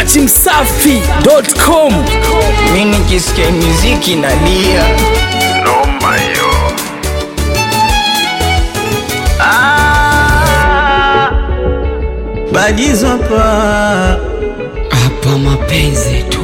dachimsafi.com mi nikisikia muziki nalia Noma hiyo. badizwapa hapa mapenzi tu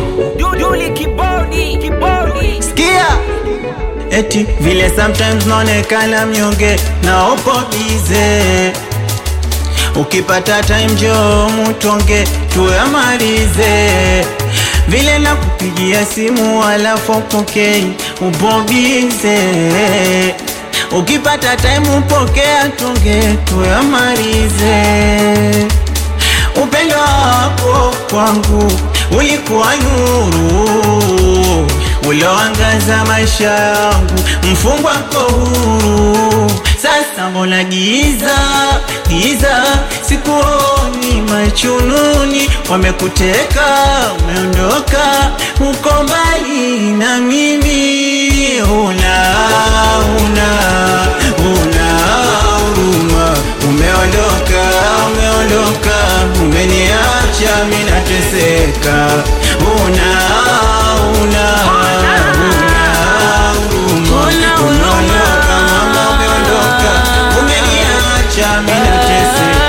sikia eti vile sometimes naonekana mnyonge na uko bize ukipata time jo mutonge tuyamalize vile na kupigia simu alafu upokei ubobize ukipata time upokea tonge tuyamalize upendo wako kwangu ulikuwa nuru ulioangaza maisha yangu, mfungwa ko huru. Sasa mbona giza giza, sikuoni machununi, wamekuteka umeondoka, uko mbali na mimi, una una una huruma, umeondoka umeondoka, umeniacha mimi nateseka, una una una huruma, umeondoka mama, umeondoka, umeniacha mimi nateseka.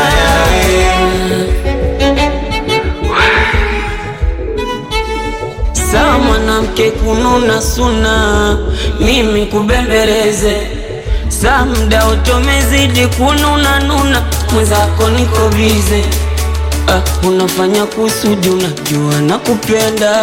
saa mwanamke kununa suna mimi kubembeleze saa mda utomezidi kununa nuna mwenzako niko bize ah, unafanya kusudi unajua na kupenda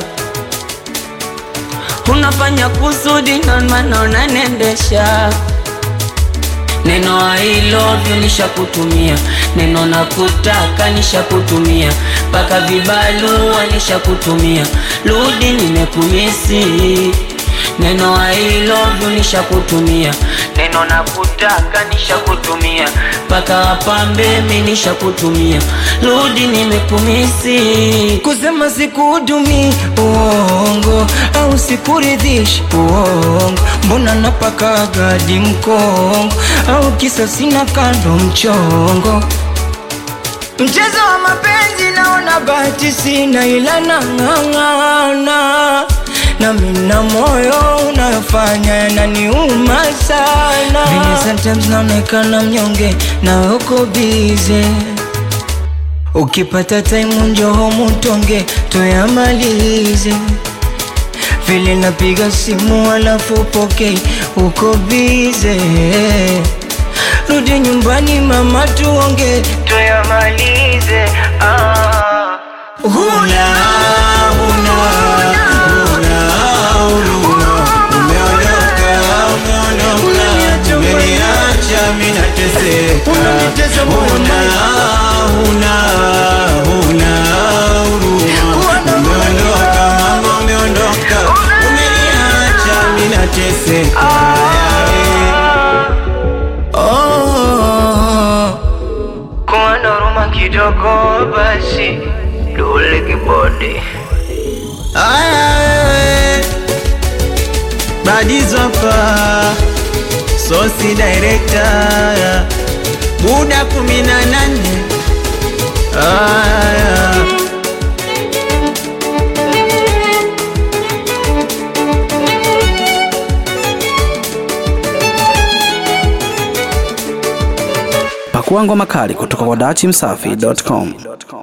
unafanya kusudi na maana unanendesha Neno I love you nishakutumia, neno nakutaka nishakutumia, mpaka vibalua nishakutumia, rudi nimekumisi. Neno I love you nishakutumia, neno nakutaka nishakutumia, mpaka wapambe mi nishakutumia, rudi nimekumisi. Kusema sikuhudumi uongo au sikuridhishi uongo, mbona napaka gadi mkongo au kisa sina kando mchongo Mchezo wa mapenzi naona bahati sina, ila nang'ang'ana na mina moyo unayofanya yananiuma sana. Vile sometimes naonekana mnyonge na uko bize Ukipata time njoho mutonge tuyamalize vile napiga simu alafu pokei uko bize rudi nyumbani mama tuonge tuyamalize ah. Huna, huna, huna huruma. Umeondoka, umeondoka, umeniacha mimi nateseka. Huna, huna, huna huruma. Umeondoka, mama, umeondoka, umeniacha mimi nateseka. Oh. kuwa na huruma kidogo basi dole kibodi Aya wewe Badizo hapa Sosi director Buda kumi na nane Aya pakua ngoma kali kutoka kwa dachimsafi.com